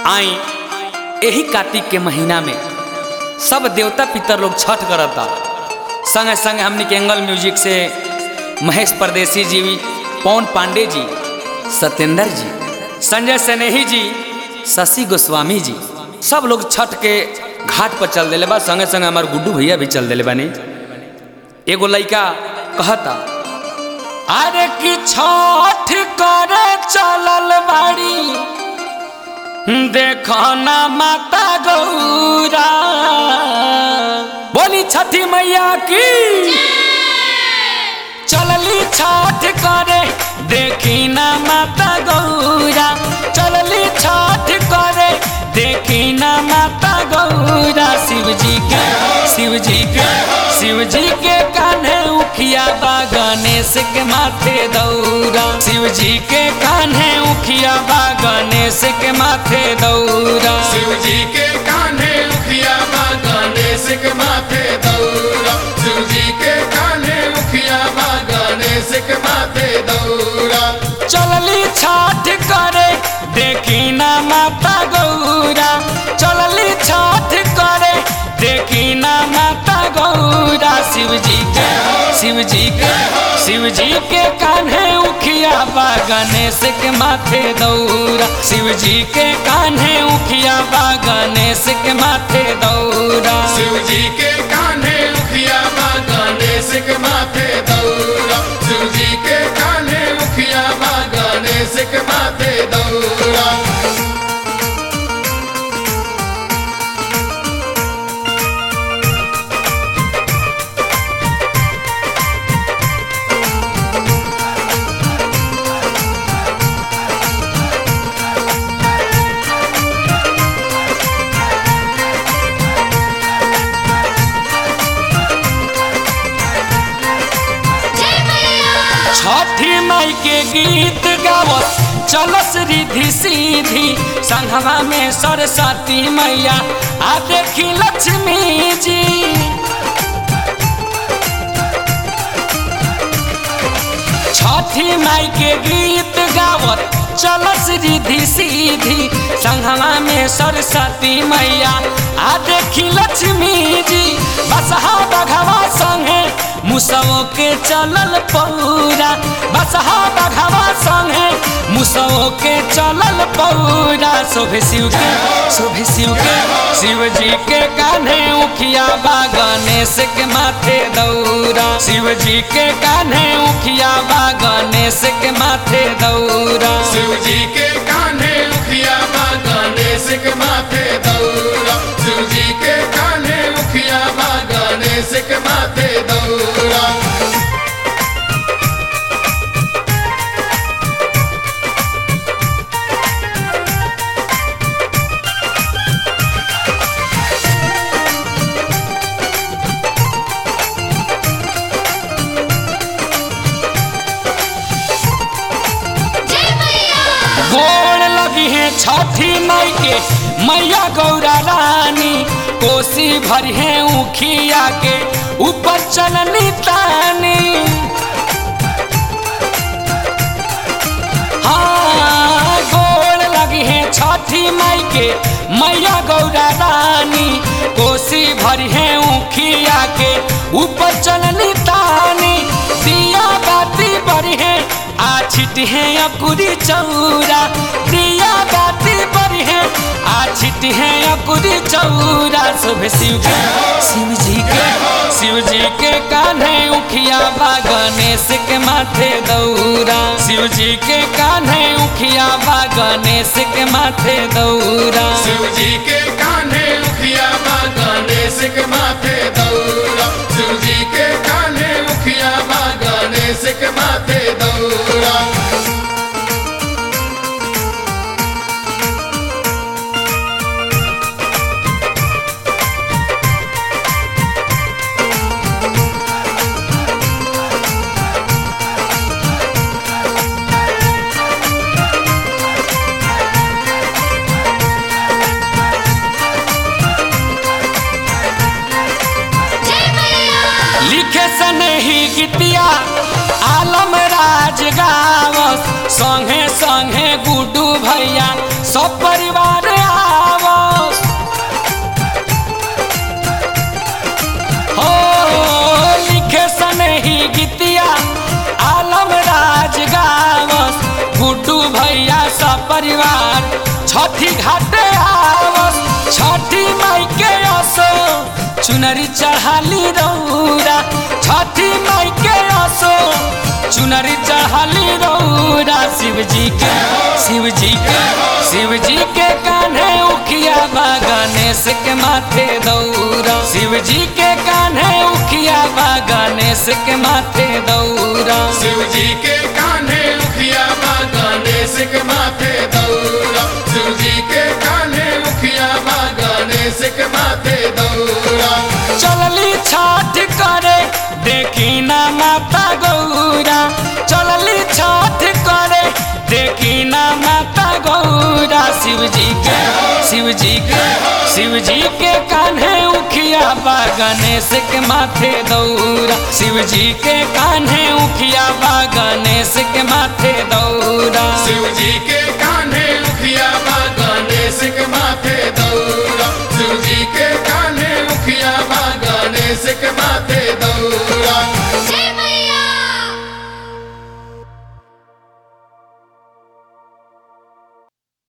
आई यही कार्तिक के महीना में सब देवता पितर लोग छठ करता संगे संगे हमनी के एंगल म्यूजिक से महेश परदेसी जी पवन पांडे जी सत्येंद्र जी संजय सनेही जी शशि गोस्वामी जी सब लोग छठ के घाट पर चल दिले बा संगे संगे हमार गुड्डू भैया भी चल दिले बानी एगो लड़का कहता अरे कि छठ करे चलल बाड़ी देखो ना माता गौरा बोली छठी मैया की चलली छठ करे देखी ना माता गौरा चलली छठ करे देखी ना माता गौरा शिव जी के शिव जी के शिव जी के कान्हे उखिया बा गणेश के माथे दौरा शिव जी के कान्हे उखिया बा गणेश के माथे दौरा शिव जी के कान्हे उखिया बा गणेश के माथे दौरा शिव जी के कान्हे उखिया बा गणेश के माथे दौरा चलली छठ करे देखी ना माता गौरा चलली छठ करे देखी ना माता गौरा शिव जी के शिव जी के शिव जी के कान्हे उखिया बा गणेश के माथे दौरा शिव जी के कान्हे उखिया बा गणेश के माथे दौरा शिव जी के कान्हे उखिया बा गणेश के माथे दौरा शिव जी के कान्हे उखिया बा गणेश के माथे दौरा छठी माई के गीत गावत चलस रिधि सीधी संघवा में सरस्वती मैया आ देखी लक्ष्मी जी छठी माई के गीत गावत चलस रिधि सीधी संघवा में सरस्वती मैया आ देखी लक्ष्मी जी बसहा बघवा संगे मुसवो के चलल पौरा बसहा बघवा संगे मुसवो के चलल पौरा शोभे शिव के शोभे शिव के शिव जी के कान्हे उखिया बा गणेश के माथे दौरा शिव जी के कान्हे उखिया बा गणेश के माथे दौरा शिव जी के कान्हे उखिया बा गणेश के माथे दौरा शिव जी के कान्हे उखिया बा गणेश के माथे दौरा गोड़ लगी है छठी माई के मैया गौरा रानी कोसी भरी है उखिया के ऊपर चलनी तानी हाँ गोड़ लगी है छठी माई के मैया गौरा रानी कोसी भरी है उखिया के ऊपर चलनी तानी दिया बाती बड़ी है आ छिट है अकुरी चौरा दिया बाती बड़ी है आ छिट है अकुरी चौरा शोभे शिव के शिव जी के शिव जी के कान्हे उखिया बा गणेश के माथे दौरा शिव जी के कान्हे उखिया बा गणेश के माथे दौरा शिव जी के कान्हे उखिया बा गणेश के माथे दौरा शिव जी के कान्हे उखिया बा गणेश के माथे दौरा लिखे सनही गीतिया आलम राज गावस संगे संगे गुड्डू भैया सब परिवार आ परिवार छठी घाटे आवस छठी माई के असो चुनरी चढ़ाली रौरा छठी माई के असो चुनरी चढ़ाली रौरा शिव जी के शिव जी के शिव जी के कान्हे उखिया बा गणेश के माथे दौरा शिव जी के कान्हे उखिया बा गणेश के माथे दौरा शिव जी के कान्हे उखिया बा गणेश के माथे दौरा शिव जी के कान्हे उखिया बा गणेश के माथे दौरा चलली छठ करे देखी ना माता गौरा चलली छठ करे देखी ना माता गौरा शिव जी के शिव जी के शिव जी के कान्हे उखिया बा गणेश के माथे दौरा शिव जी के कान्हे उखिया बा गणेश के माथे दौरा शिव जी के कान्हे उखिया बा गणेश के माथे दौरा शिव जी के कान्हे उखिया बा गणेश के माथे